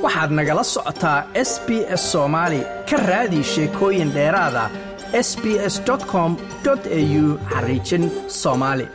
waxaad nagala socotaa s b s soomaali ka raadi sheekooyin dheeraada s b s com au xariijin soomaali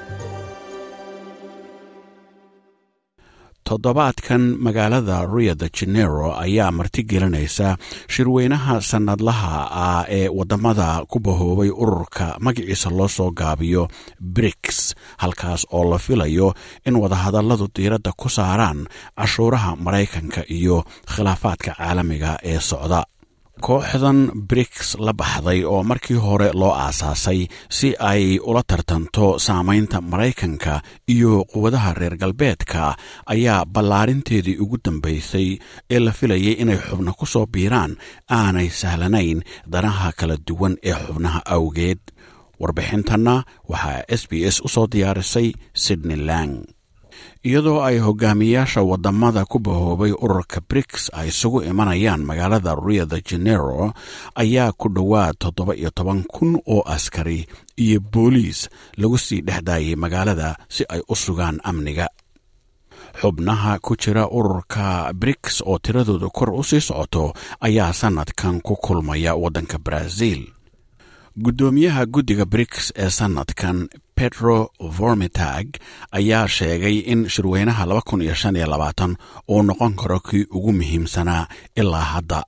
toddobaadkan magaalada rio de janero ayaa martigelinaysa shirweynaha sannadlaha ah ee waddamada ku bahoobay ururka magaciisa loo soo gaabiyo briks halkaas oo la filayo in wadahadalladu diiradda ku saaraan cashuuraha maraykanka iyo khilaafaadka caalamiga ee socda kooxdan briks la baxday oo markii hore loo aasaasay si ay ula tartanto saamaynta maraykanka iyo quwadaha reer galbeedka ayaa ballaarinteedii ugu dambaysay ee la filayay inay xubno ku soo biiraan aanay sahlanayn danaha kala duwan ee xubnaha awgeed warbixintanna waxaa s b s u soo diyaarisay sydney lang iyadoo ay hogaamiyaasha waddamada ku bahoobay ururka briks ay isugu imanayaan magaalada rio de janero ayaa ku dhowaad toddoba iyo toban kun oo askari iyo booliis lagu sii dhexdaayay magaalada si ay u sugaan amniga xubnaha ku jira ururka briks oo tiradooda kor u sii socoto ayaa sannadkan ku kulmaya waddanka brazil guddoomiyaha guddiga briks ee sannadkan petro vormitag ayaa sheegay in shirweynaha uu noqon karo kii ugu muhiimsanaa ilaa hadda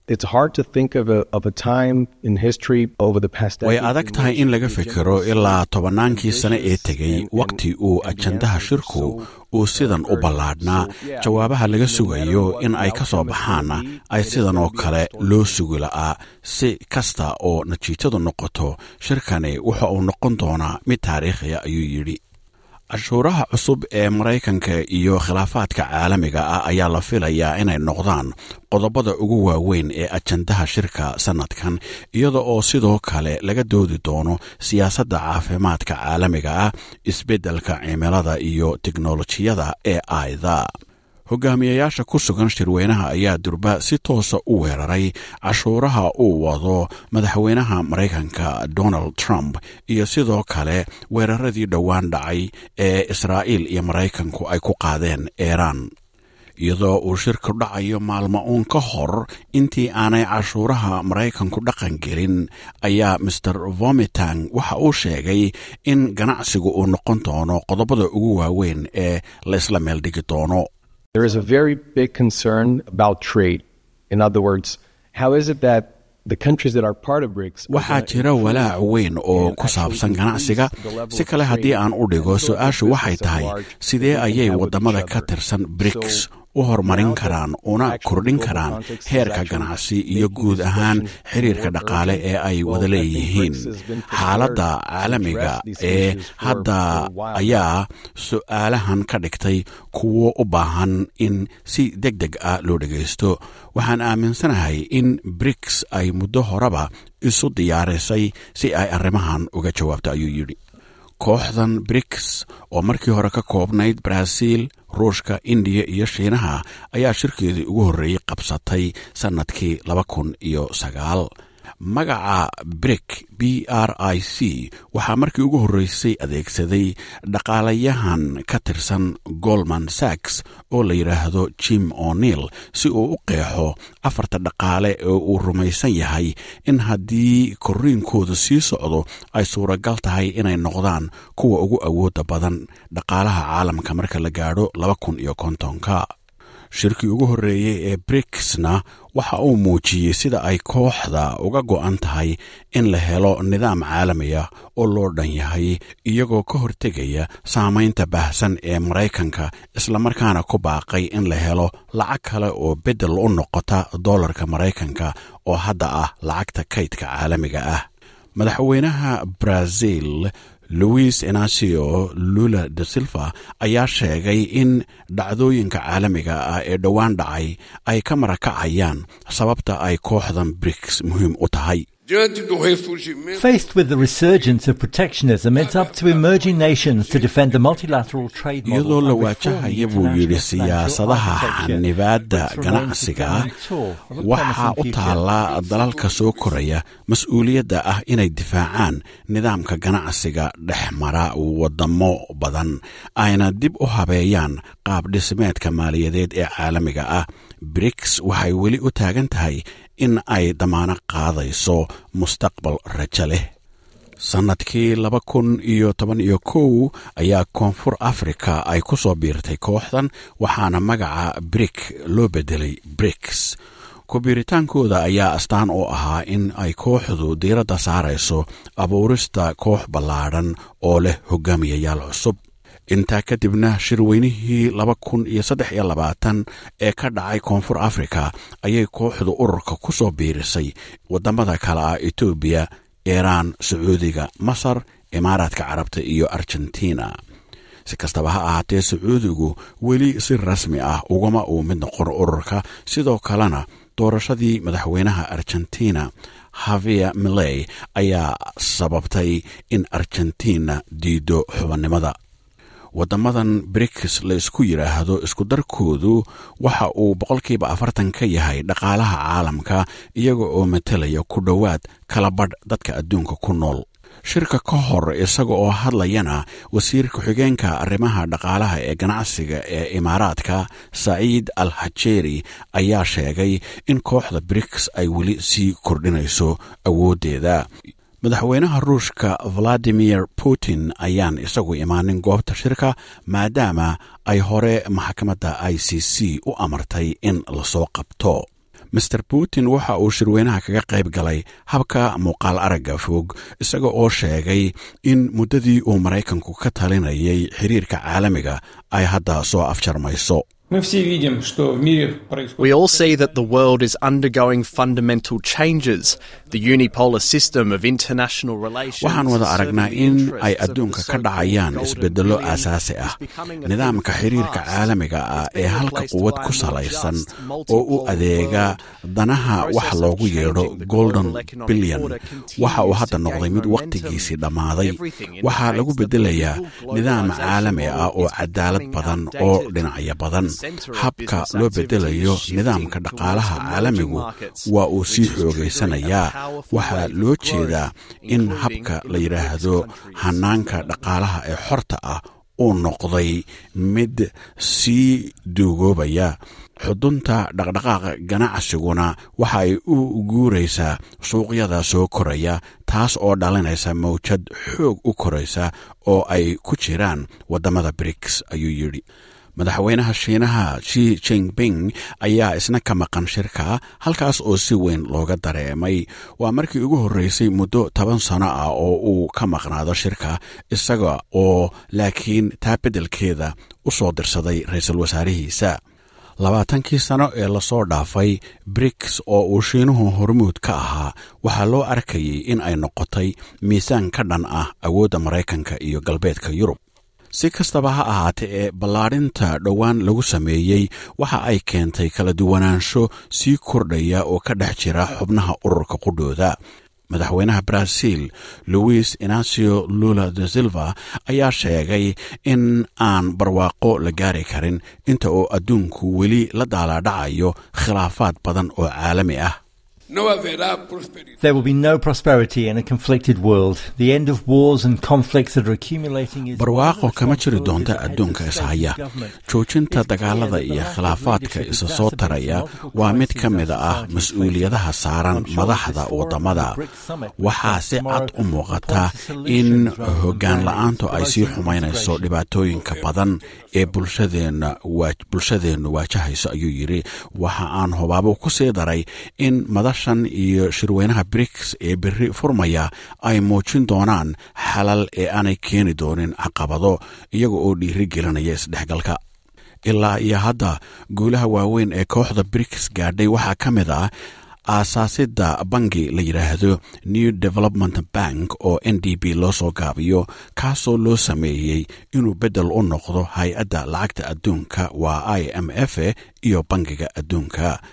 way adag tahay in laga fikiro ilaa tobannaankii sane ee tegey wakhti uu ajandaha shirku uu sidan u ballaadhnaa jawaabaha laga sugayo in ay ka soo baxaanna ay sidan oo kale loo sugi la'aa si kasta oo natiijadu noqoto shirkani wuxa uu noqon doonaa mid taariikhiya ayuu yidhi cashuuraha cusub ee maraykanka iyo khilaafaadka caalamiga ah ayaa la filayaa inay noqdaan qodobada ugu waaweyn ee ajandaha shirka sannadkan iyada oo sidoo kale laga doodi doono siyaasadda caafimaadka caalamiga ah isbeddelka cimilada iyo teknolojiyada ee aida hogaamiyayaasha ku sugan shirweynaha ayaa durba si toosa u weeraray cashuuraha uu wado madaxweynaha maraykanka donald trump iyo sidoo kale weeraradii dhowaan dhacay ee israa'iil iyo maraykanku ay ku qaadeen iiraan iyadoo uu shirku dhacayo maalmo uun ka hor intii aanay cashuuraha maraykanku dhaqan gelin ayaa master vomitang waxa uu sheegay in ganacsigu uu noqon doono qodobada ugu waaweyn ee la isla meeldhigi doono There is a very big concern about trade. In other words, how is it that the countries that are part of BRICS waxaa jira walaac weyn oo ku saabsan ganacsiga si kale haddii aan u dhigo su-aashu waxay tahay sidee ayay waddamada ka tirsan briks u horumarin karaan una kordhin karaan heerka ganacsi iyo guud ahaan xiriirka dhaqaale ee ay wada leeyihiin xaaladda caalamiga ee hadda ayaa su-aalahan ka dhigtay kuwo u baahan in si deg deg ah loo dhegaysto waxaan aaminsanahay in briks ay muddo horeba isu diyaarisay si ay arrimahan uga jawaabto ayuu yidhi kooxdan briks oo markii hore ka koobnayd baraaziil ruushka indiya iyo shiinaha ayaa shirkeedii ugu horreeyey qabsatay sannadkii laba kun iyo sagaal magaca brik b r i c waxaa markii ugu horreysay adeegsaday dhaqaalayahan ka tirsan goldman sacks oo la yidhaahdo jim o'neil si uu u qeexo afarta dhaqaale ee uu rumaysan yahay in haddii korriinkooda sii socdo ay suuragal tahay inay noqdaan kuwa ugu awoodda badan dhaqaalaha caalamka marka la gaadho laba kun iyo kontonka shirkii ugu horreeyey ee briksna waxa uu muujiyey sida ay kooxda uga go'an tahay in la helo nidaam caalamiya oo loo dhan yahay iyagoo ka hortegaya saamaynta baahsan ee maraykanka islamarkaana ku baaqay in la helo lacag kale oo beddel u noqota dollarka maraykanka oo hadda ah lacagta kaydka caalamiga ah madaxweynaha brazil louis inacio lula de silva ayaa sheegay in dhacdooyinka caalamiga ah ee dhowaan dhacay ay ka marakacayaan sababta ay kooxdan briks muhiim u tahay Faced with the resurgence of protectionism, it's up to emerging nations to defend the multilateral trade model. iyadoo la waajahaya buu yidhi siyaasadaha xanibaadda ganacsiga waxaa u taallaa dalalka soo koraya mas-uuliyadda ah inay difaacaan nidaamka ganacsiga dhex mara wadamo badan ayna dib u habeeyaan qaab dhismeedka maaliyadeed ee caalamiga ah briks waxay weli u taagan tahay in ay damaano qaadayso mustaqbal rajo leh sannadkii laba kun iyo toban iyo kow ayaa koonfur afrika ay ku soo biirtay kooxdan waxaana magaca brik loo bedelay briks ku-biiritaankooda ayaa astaan oo ahaa in ay kooxdu diiradda saarayso abuurista koox ballaadhan oo leh hogaamiyayaal cusub intaa kadibna shirweynihii laba kun iyo saddex iyo labaatan ee ka dhacay koonfur afrika ayay kooxdu ururka ku soo biirisay waddamada kale ah etoobiya iiraan sacuudiga masar imaaraadka carabta iyo argentina si kastaba ha ahaatee sacuudigu weli si rasmi ah ugama uu mid noqon ururka sidoo kalena doorashadii madaxweynaha argentina havia miley ayaa sababtay in argentina diido xubannimada waddamadan briks la isku yidhaahdo iskudarkoodu waxa uu boqolkiiba afartan ka yahay dhaqaalaha caalamka iyaga oo matalaya ku dhowaad kala badh dadka adduunka ku nool shirka ka hor isaga oo hadlayana wasiir ku-xigeenka arrimaha dhaqaalaha ee ganacsiga ee imaaraadka saciid al hajeeri ayaa sheegay in kooxda briks ay weli sii kordhinayso awooddeeda madaxweynaha ruushka valadimir putin ayaan isagu imaanin goobta shirka maadaama ay hore maxkamadda i c c u amartay in lasoo qabto master putin waxa uu shirweynaha kaga qayb galay habka muuqaal aragga fog isaga oo sheegay in muddadii uu maraykanku ka talinayay xiriirka caalamiga ay hadda soo afjarmayso We all see that the world is undergoing fundamental changes. The unipolar system of international relations. waxaan wada aragnaa in ay adduunka ka dhacayaan isbeddello aasaasi ah nidaamka xiriirka caalamiga ah ee halka quwad ku salaysan oo u adeega danaha wax loogu yeedho golden billion waxa uu hadda noqday mid wakhtigiisii dhammaaday waxaa lagu beddelayaa nidaam caalami ah oo cadaalad badan oo dhinacyo badan habka loo beddelayo nidaamka dhaqaalaha caalamigu waa uu sii xoogaysanayaa waxaa loo jeedaa in habka la yidhaahdo hanaanka dhaqaalaha ee xorta ah uu noqday mid sii duugoobaya xudunta dhaqdhaqaaqa ganacsiguna waxa ay u guuraysaa suuqyada soo koraya taas oo dhalinaysa mawjad xoog u koraysa oo ay ku jiraan waddamada briks ayuu yidhi madaxweynaha shiinaha shi jinping ayaa isna ka maqan shirka halkaas oo si weyn looga dareemay waa markii ugu horreysay muddo toban sano ah oo uu ka maqnaado shirka isaga oo laakiin taa beddelkeeda u soo dirsaday ra-iisul wasaarihiisa labaatankii sano ee lasoo dhaafay briks oo uu shiinuhu hormuud ka ahaa waxaa loo arkayay in ay noqotay miisaan ka dhan ah awoodda maraykanka iyo galbeedka yurub si kastaba ha ahaatee ee ballaadhinta dhowaan lagu sameeyey waxa ay keentay kala duwanaansho sii kordhaya oo ka dhex jira xubnaha ururka qudhooda madaxweynaha brazil louis inacio lula de silva ayaa sheegay in aan barwaaqo la gaari karin inta oo adduunku weli la daalaadhacayo khilaafaad badan oo caalami ah There will be no prosperity in a conflicted world. The end of wars and conflicts that are accumulating is barwaaqo kama jiri doonta adduunka ishaya joojinta dagaalada iyo khilaafaadka isa soo taraya waa mid ka mida ah mas-uuliyadaha saaran madaxda waddamada waxaa si cad u muuqata in hoggaan la-aantu ay sii xumaynayso dhibaatooyinka badan ee bulshadeennu waajahayso ayuu yidhi waxa aan hobaabo ku sii daray in madashan iyo shirweynaha briks ee berri furmaya ay muujin doonaan xalal ee aanay keeni doonin caqabado iyaga oo dhiiri gelinaya isdhexgalka ilaa iyo hadda guulaha waaweyn ee kooxda briks gaadhay waxaa ka mid ah aasaasidda bangi la yidhaahdo new development bank oo n d b loo soo gaabiyo kaasoo loo sameeyey inuu beddel u noqdo hay-adda lacagta adduunka waa i m f iyo bangiga adduunka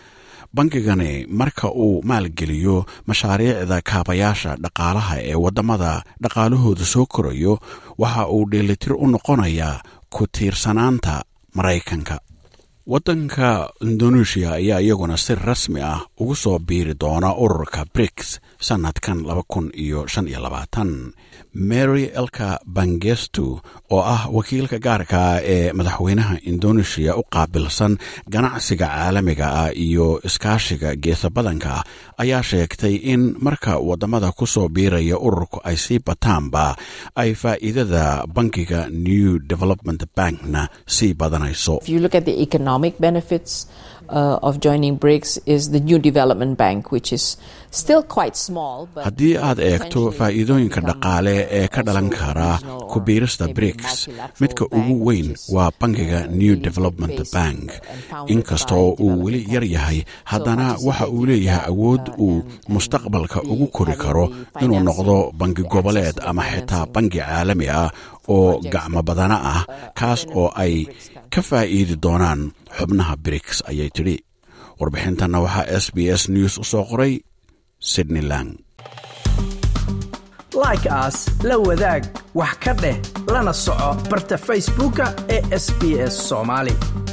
bangigani marka uu maalgeliyo mashaariicda kaabayaasha dhaqaalaha ee waddamada dhaqaalahooda soo korayo waxa uu dheelitir u noqonayaa ku tiirsanaanta maraykanka waddanka indonesia ayaa iyaguna si rasmi ah ugu soo biiri doona ururka briks sannadkan laba kun iyo shan iyo labaatan mary elka bangestu oo ah wakiilka gaarka ee madaxweynaha indonesia u qaabilsan ganacsiga caalamiga ah iyo iskaashiga geesa badanka ah ayaa sheegtay in marka waddamada ku soo biiraya ururku ay sii bataanba ay faa'iidada bankiga new development bankna sii badanayso economic benefits uh, of joining BRICS is the new development bank, which is still quite small. haddii aad eegto faa'iidooyinka dhaqaale ee ka dhalan kara ku biirista briks midka ugu weyn waa bankiga new development bank inkastoo uu weli yar yahay haddana waxa uu leeyahay awood uu mustaqbalka ugu kori karo inuu noqdo bangi goboleed ama xitaa bangi caalami ah oo gacmo badana ah kaas oo ay ka faa'iidi doonaan xubnaha briks ayay tidhi warbixintanna waxaa s b s news u soo qoray sydney lang like aas la wadaag wax ka dheh lana soco barta facebooka ee sb s soomaali